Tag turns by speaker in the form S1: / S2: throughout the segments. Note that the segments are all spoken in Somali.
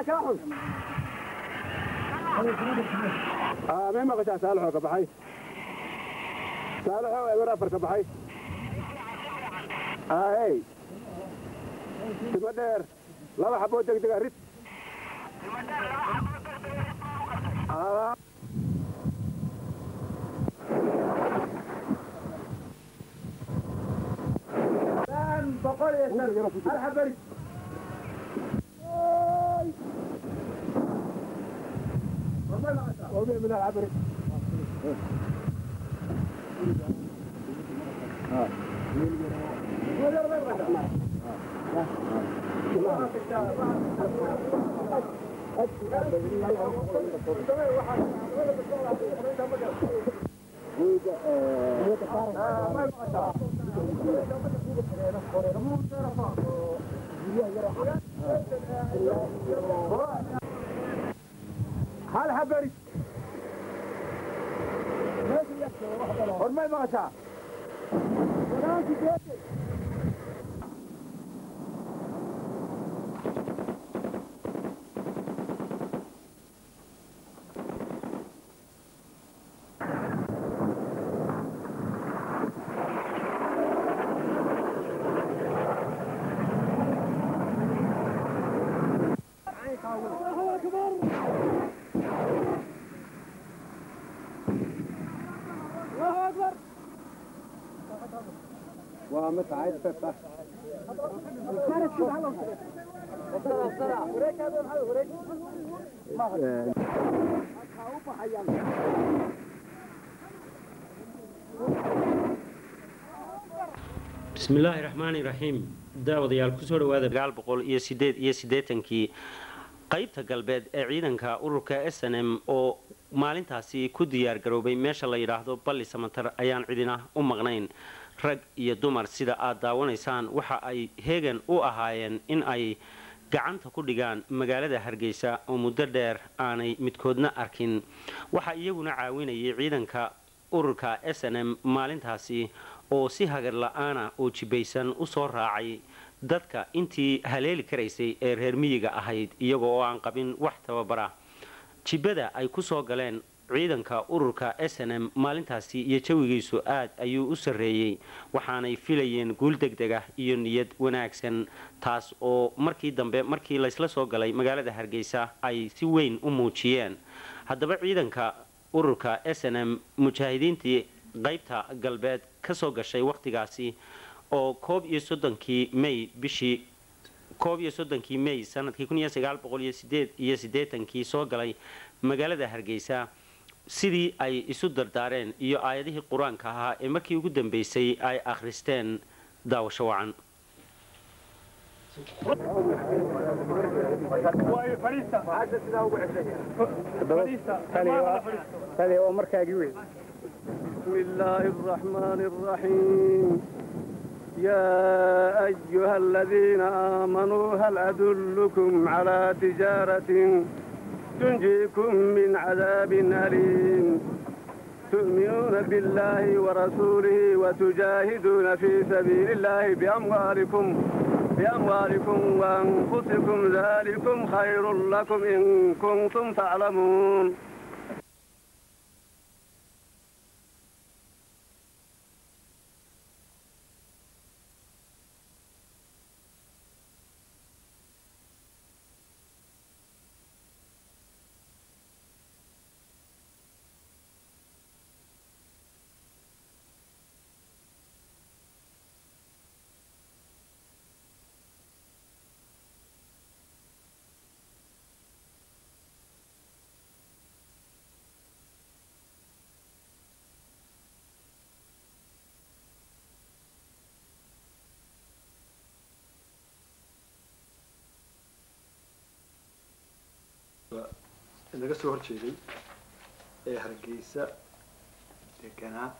S1: mee maqashaa saalaxoo ka baxay saalaxoo eber afar ka baxay ahey timo dheer laba xaboo degdega rid boqol iyo hal xabari من العبري هل حبري hormay maqashaa ومت عايز فتح
S2: bismillaahi raxmaani raxiim daawadayaal kusoo dhawaada sagaal boqol iyo sideed iyo siddeetankii qaybta galbeed ee ciidanka ururka s n m oo maalintaasi ku diyaar garoobay meesha la yidhaahdo balli samatar ayaan cidina u maqnayn rag iyo dumar sida aad daawanaysaan waxa ay heegan u ahaayeen in ay gacanta ku dhigaan magaalada hargeysa oo muddo dheer aanay midkoodna arkin waxaa iyaguna caawinayay ciidanka ururka s n m maalintaasi oo si hagar la-aana oo jibaysan u soo raacay dadka intii haleeli karaysay ee reer miyiga ahayd iyagoo oo aan qabin wax tababara jibada ay ku soo galeen ciidanka ururka s n m maalintaasi iyo jawigiisu aad ayuu u sarreeyey waxaanay filayeen guul degdeg ah iyo niyad wanaagsan taas oo markii dambe markii laysla soo galay magaalada hargeysa ay si weyn u muujiyeen haddaba ciidanka ururka s n m mujaahidiintii qaybta galbeed ka soo gashay wakhtigaasi oo koob iyo soddonkii may bishii koob iyo soddonkii may sanadkii kun iyo sagaal boqol iyo sideed iyo siddeetankii soo galay magaalada hargeysa sidii ay isu dardaareen iyo aayadihii qur-aanka ahaa ee markii ugu dambeysay ay akhristeen daawasho wacan
S3: بسم الله الرحمن الرحيم يا أيها الذين آمنوا هل أدلكم على تجارة تنجيكم من عذاب أليم تؤمنون بالله ورسوله وتجاهدون في سبيل الله بأموالكم بأموالكم وأنفسكم ذلكم خير لكم إن كنتم تعلمون
S4: inaga soo horjeeday ee hargeysa deganaa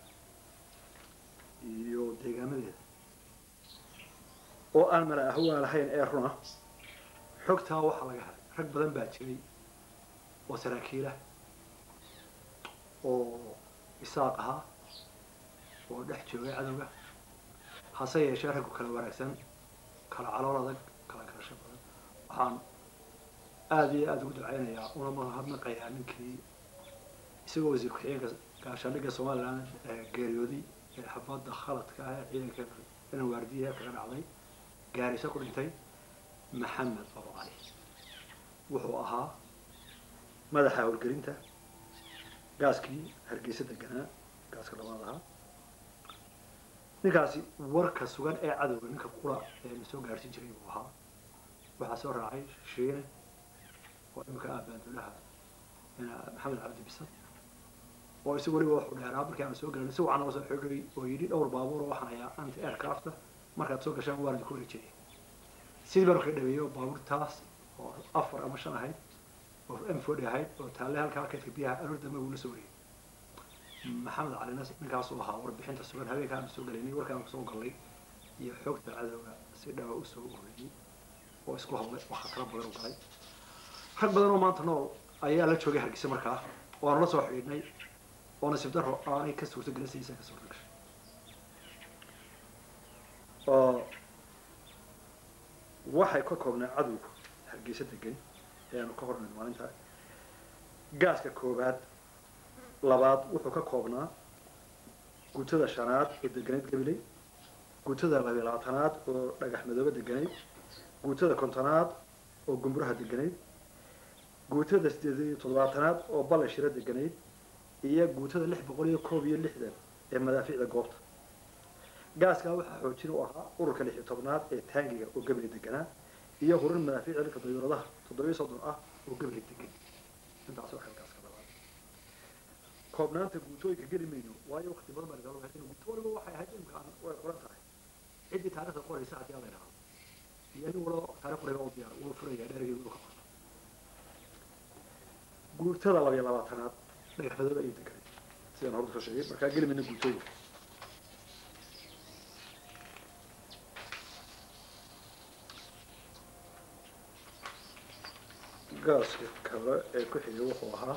S4: iyo deegaamadeeda oo aan mala ahwaa lahayn ee runa xogtaa waxaa laga helay rag badan baa jiray oo saraakiilah oo isaaq ahaa oo dhex joogay cadowga hase yeeshee raggu kala wanaagsan kala calool adag kala garasho badan waxaan aada iyo aada ugu ducaynayaa una mahadnaqayaa ninkii isagoo wasiir ku-xigeenka gaashaandhigga somaliland geeriyooday ee xafadda khaladka ah ee ciidanka inan waardiyaha kaga dhacday gaarisa ku dhintay maxamed abo cali wuxuu ahaa madaxa howlgelinta gaaskii hargeysa deganaa gaaska labaad ahaa ninkaasi warka sugan ee cadowga ninka qura ee na soo gaarhsiin jiray buu ahaa waxaa soo raacay shiine oo imika ah baandulaha maxamed cabdi bisan oo isagu weliba waxu dheeraa markii aan soo galan si wacan oo soo xoogay oo yidhi dhowr baabuur oo waxaan hayaa anti aircrafta markaad soo gashaan waan idinku wareejiyay sidii baan marka dhaweeyey oo baabuurtaas oo afar ama shan ahayd oo m forty ahayd oo taalle halkaa kaydka biyaha aroor dambe uu la soo wariyey maxamed calina ninkaasuu ahaa warbixinta sugan habeenka aan soo galaynay warkaan soo galnay iyo xoogta cadowga si dhawa usoo ururiyey oo isku hadlay oo khataro badan u galay rag badan oo maanta nool ayaa la joogay hargeysa markaa waanu la soo xidhiidhnay oo nasiib daro aanay ka suurto gelin sidiisa ka suurto gashay oo waxay ka koobnaa cadowga hargeysa degan ee aanu ka hornayn maalinta gaaska koobaad labaad wuxuu ka koobnaa guutada shanaad oo deganayd gabiley guutada labiyo labaatanaad oo dhagax madoobe deganayd guutada kontonaad oo gumburaha deganayd guutada sideed iyo toddobaatanaad oo balle shiro deganayd iyo guutada lix boqol iyo koob iyo lixdan ee madaafiicda goobta gaaskaa waxaa xoojin u ahaa ururka lix iyo tobnaad ee taangiga oo gabili deganaa iyo hurin madaafiicda dhulka dayuuradaha toddobiyo soddon ah oo gabili degan intaas waxay gaaska labaad koobnaanta guutooyinka geli mayno waayo waqti badan baa nagala wahaysan guuto waliba waxay ahayd imka aan way qoran tahay ciddii taarikhda qoraysa haddii alla idhaahdo iyo nin walba taarikh qorayba u diyaar wuu furaya dheergeedu uu ka qorto guutada labiyo labaatanaad dhagax madoobe ayay deganay sidaan horta soo sheegay markaa geli mayno guutooyinka gaaska kale ee ku xigay wuxuu ahaa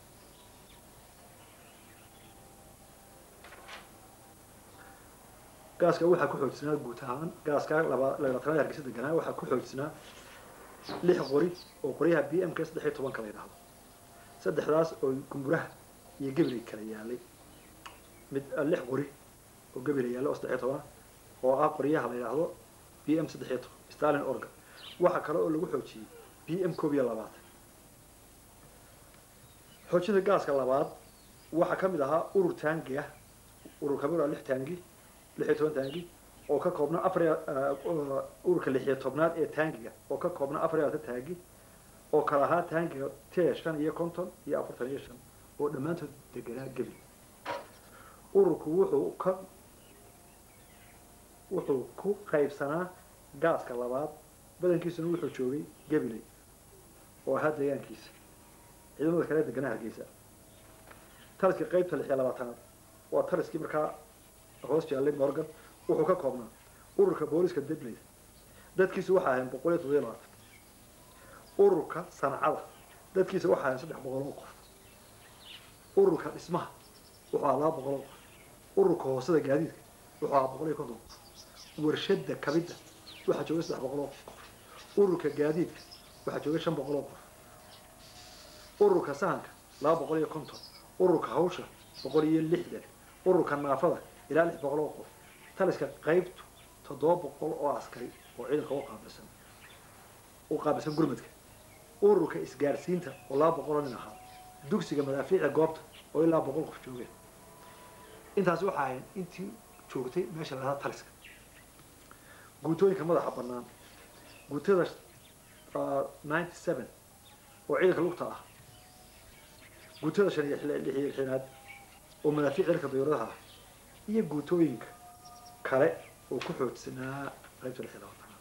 S4: gaaska waxaa ku xoojisnaa guud ahaan gaaska laba labaatanaad hargeysa deganaa waxaa ku xoojisnaa lix qori oo qoryaha b m k saddex iyo tobanka la yidhaahdo saddexdaas oo gumburaha iyo gebila kala yaalay mid lix qori oo gebila yaallay oo saddex iyo toban oo ah qoryaha la yidhaahdo b m saddex iyo toban stalin organ waxaa kale oo lagu xoojiyey b m koob iyo labaatan xoojinta gaaska labaad waxaa ka mid ahaa urur taangi ah urur kamid ah lix taangi lix iyo toban taangi oo ka koobna afar ururka lix iyo tobnaad ee taangiga oo ka koobna afar iyo labaatan taangi oo kala ahaa taangiga t shan iyo konton iyo afartan iyo shan oo dhammaantood deganaa gebi ururku wuxuu ka wuxuu ku qaybsanaa gaaska labaad badankiisuna wuxuu joogay gabiley oo ahaa deegaankiisa ciidamada kale deganaa hargeysa taliskii qaybta lix iyo labaatanaad waa taliskii markaa hoos jaallay morgan wuxuu ka koobnaa ururka booliska debley dadkiisu waxaa ahayn boqol iyo toddobiyo labaatan ururka sancada dadkiisa waxaa ahayn saddex boqol oo qof ururka dhismaha wuxuu ahaa laba boqol oo qof ururka hoosada gaadiidka wuxuu ahaa boqol iyo konton qof warshada kabidda waxaa joogay saddex boqol oo qof ururka gaadiidka waxaa joogay shan boqol oo qof ururka sahanka laba boqol iyo konton ururka hawsha boqol iyo lixdan ururka naafada ilaa lix boqol oo qof taliska qaybtu toddoba boqol oo askari oo ciidanka u qaabilsan u qaabilsan gurmadka ururka isgaarsiinta oo laba boqol oo nin ahaa dugsiga madaafiicda goobta oo ilaa boqol qof joogeen intaasi waxaa ahayn intii joogtay meesha lahaa taliska guutooyinka madaxa bannaan guutada ninety seven oo ciidanka lugta ah guutada shan iyo lix iyo lixinaad oo madaafiic ciidanka dayuuradaha ah iyo guutooyinka kale oo ku xoojsanaa qaybta lix iyo labaatanaad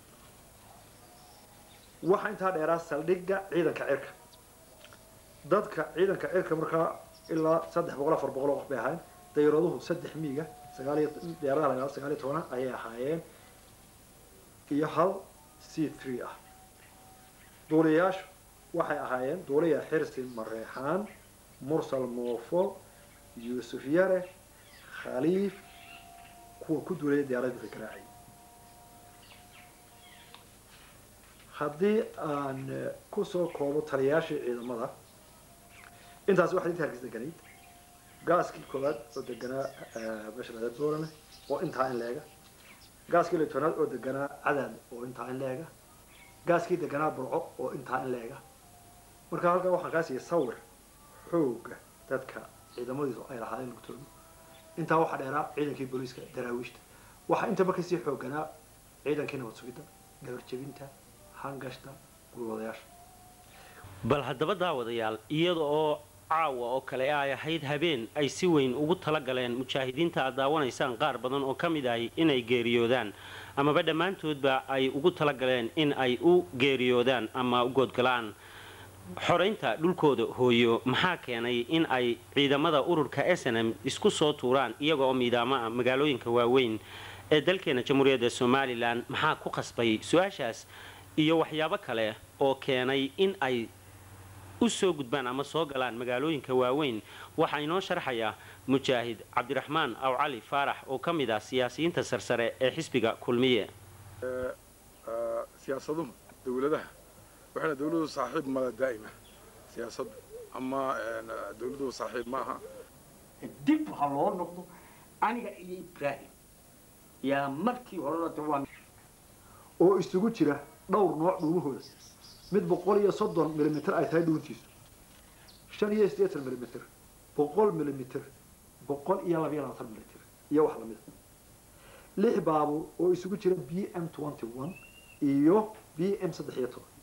S4: waxaa intaa dheeraa saldhigga ciidanka cirka dadka ciidanka cirka markaa ilaa saddex boqol afar boqol oo qof bay ahaayeen dayuuraduhu saddex miiga sagaal iyo diyaaradaha la yidhahdo sagaal iyo tobana ayay ahaayeen iyo hal c three ah duuliyayaashu waxay ahaayeen duuliya xirsi mareexaan mursal moofo yuusuf yare khaliif kuwa ku duulaya diyaaradda ka garaacay haddii aan eh, kusoo koobo taliyayaashii ciidamada intaas waxaa inta hargeysa deganayd gaaskii koowaad oo deganaa eh, meesha laga boorame oo intaa in leega gaaskii litoonaad oo deganaa cadaad oo intaa in leega gaaskii deganaa burco oo intaa in leega marka halkan waxaan kaa siiyay sawir xooga dadka ciidamadiisu ay lahaayeen lugtoodu intaa waxaa dheeraa ciidankii booliiska daraawiishta waxaa intaba kasii xooganaa ciidankii nabad sugidda gabarjebinta hangashta gulwadayaasha
S2: bal haddaba daawadayaal iyada oo caawa oo kale ay ahayd habeen ay si weyn ugu talagaleen mujaahidiinta aad daawanaysaan qaar badan oo ka mid ahi inay geeriyoodaan amaba dhammaantoodba ay ugu talagaleen in ay u geeriyoodaan ama u goodgalaan xoraynta dhulkooda hooyo maxaa keenay in ay ciidamada ururka s n m isku soo tuuraan iyaga oo miidaamo ah magaalooyinka waaweyn ee dalkeena jamhuuriyadda somalilan maxaa ku qasbay su-aashaas iyo waxyaabo kale oo keenay in ay u soo gudbaan ama soo galaan magaalooyinka waaweyn waxaa inoo sharxaya mujaahid cabdiraxmaan aw cali faarax oo ka mid ah siyaasiyiinta sarsare ee xisbiga kulmiye
S1: siyaasaduhu dawladaha waxayna dawladuhu saaxiib mala daa'ima siyaasaddu ama dawladuhu saaxiib ma aha
S5: dib ha loo noqdo aniga iyo ibraahim yaa markii horena de waa
S4: oo isugu jira dhowr nooc dhuumahooda mid boqol iyo soddon milimitir ay tahay dhuuntiisu shan iyo siddeetan milimitir boqol milimitir boqol iyo labayo labaatan milimitir iyo wax lamida lix baabuur oo isugu jira b m twenty one iyo b m saddex iyo toban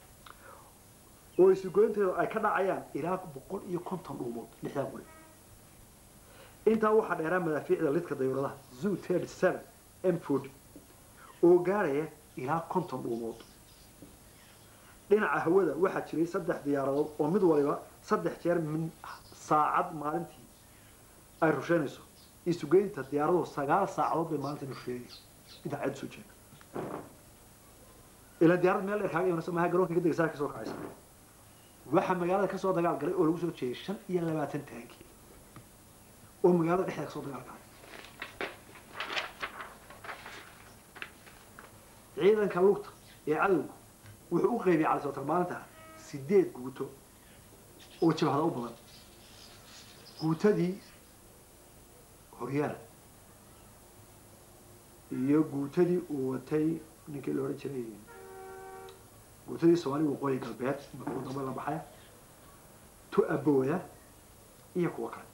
S4: oo isugoynteedu ay ka dhacayaan ilaa boqol iyo konton dhuumood lixdaa guri intaa waxaa dheeraa madaafiicda lidka dayuuradaha zoo thirty seven m forty oo gaaraya ilaa konton dhuumood dhinaca hawada waxaa jiray saddex diyaaradood oo mid waliba saddex jeer min saacad maalintii ay rusheynayso isugeynta diyaaraduhu sagaal saacadood bay maalintii rusheynayso intaa cad soo jeeda ilaa diyaarad meel dheer kaaga imanaysa maaha garoonka ka degaysaa kasoo kacaysa waxaa magaalada kasoo dagaal galay oo lagu soo jeeyay shan iyo labaatan taanki oo magaalada dhexdeeda kasoo dagaal galay ciidanka lugta ee cadowgu wuxuu u qaybiyay cali sootar maalinta sideed guuto oo jabhada u badan guutadii horyaal iyo guutadii uu watay ninkii la odhan jiray guutadii soomaaliya waqooyi galbeed markuu dambe la baxay tu abooda iyo kuwo kale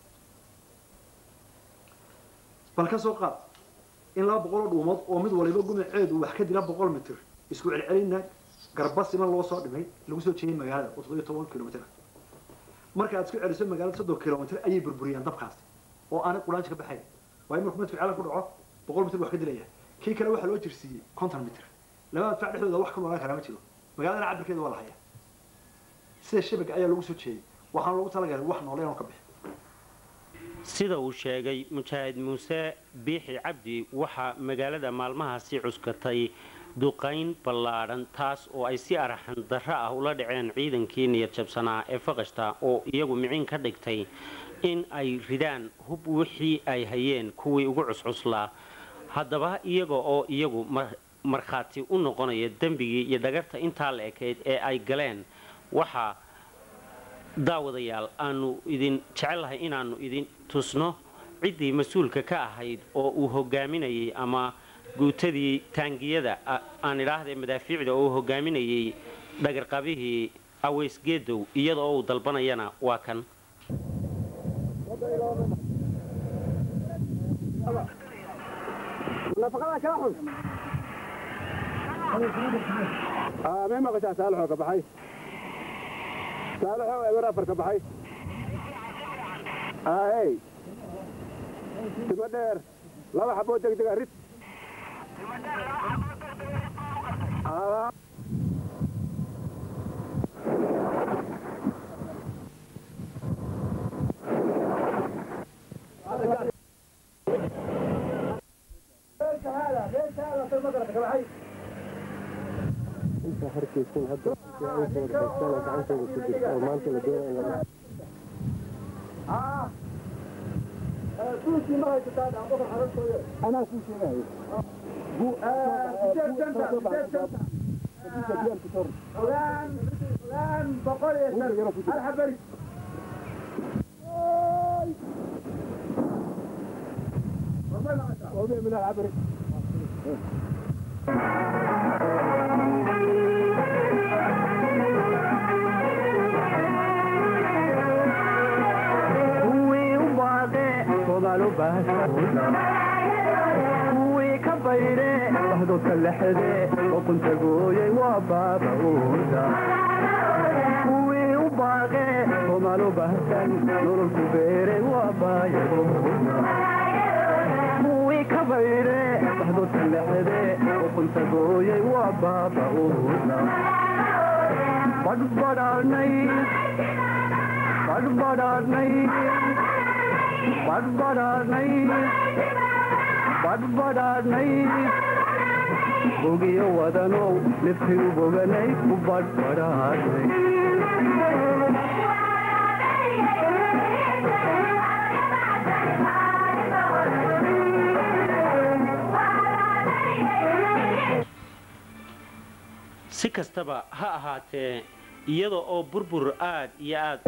S4: bal ka soo qaad in laba boqol oo dhuumood oo mid waliba gumaceedu wax ka dila boqol mitir isku celcelina garbasima loo soo dhimay lagu soo jeeyay magaalada oo toddobiyo toban kilomitr marka aad isku celiso magaalada soddon kilomitr ayay burburiyaan dabkaasi oo aanay quraanji ka baxayn waayo markuu midku ceelan ku dhaco boqol mitir wax ka dilaya kii kale waxaa loo jirsiiyey konton mitir labada dfac dhexdooda wax ka noolaan karaa ma jiro magaaladana cabirkeeda waa la hayaa sida shabaga ayaa lagu soo jeeyay waxaan loogu talagalay wax noole inuu ka bixi
S2: sida uu sheegay mujaahid muuse biixi cabdi waxaa magaalada maalmahaasi cuskatay duqayn ballaadhan taas oo ay si araxan darro ah ula dhaceen ciidankii niyad jabsanaa ee faqashta oo iyagu micin ka dhigtay in ay ridaan hub wixii ay hayeen kuwii ugu cuscuslaa haddaba iyaga oo iyagu markhaati u noqonaya dembigii iyo dhagarta intaa la ekayd ee ay galeen waxaa daawadayaal aanu idin jecellahay inaannu idin tusno ciddii mas-uulka ka ahayd oo uu hogaaminayay ama guutadii taangiyada aan idhaahda madaafiicda oo uu hogaaminayay dhagarqabihii aweys geedow iyada oo uu dalbanayana waa kan
S1: may maqashaa saalixoo ka baxay saalixoo eber afar ka baxay aahey timo dheer laba xaboo degdega rid
S3: inta harkaysan hadda ay wada haystaan oo gacantooda ku jirta oo maanta la doonaya in la
S1: anaa kuu sheegayo
S6: kuwii ka bayre bahdoodka lexde oqunta gooyay waa baaba uuda kuwii u baaqe somaalo bahsan nololku beeray waa baayagooda kuwii ka bayre bahdoodka lexde oqunta gooyay waa baaba uuda badhbadhaanay badhbadhaanay badhbadhaanay badhbadhaanay bogiyo wadanow niftigu boganay ku badhbadhaanay
S2: si kastaba ha ahaatee iyada oo burbur aad iyo aad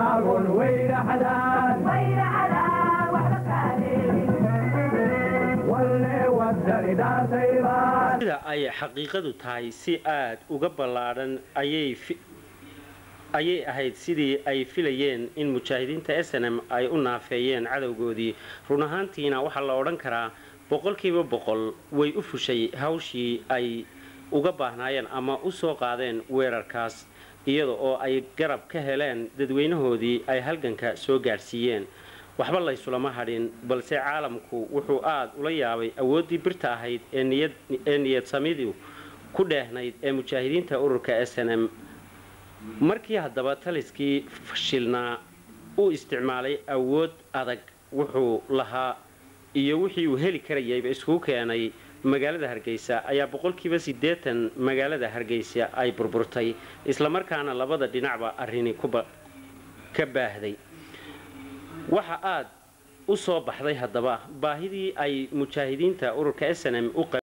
S2: sida ay xaqiiqadu tahay si aad uga ballaadhan ayay ayay ahayd sidii ay filayeen in mujaahidiinta s n m ay u naafeeyeen cadowgoodii run ahaantiina waxaa la odhan karaa boqolkiiba boqol way u fushay hawshii ay uga baahnaayeen ama u soo qaadeen weerarkaas iyada oo ay garab ka heleen dadweynahoodii ay halganka soo gaadhsiiyeen waxba laysulama hadhin balse caalamku wuxuu aad ula yaabay awooddii birta ahayd ee niyad samidu ku dheehnayd ee mujaahidiinta ururka s n m markii haddaba taliskii fashilnaa u isticmaalay awood adag wuxuu lahaa iyo wixii uu heli karayayba iskugu keenay magaalada hargeysa ayaa boqolkiiba siddeetan magaalada hargeysa ay burburtay islamarkaana labada dhinacba arrini ka baahday waxa aad u soo baxday haddaba baahidii ay mujaahidiinta ururka s n m u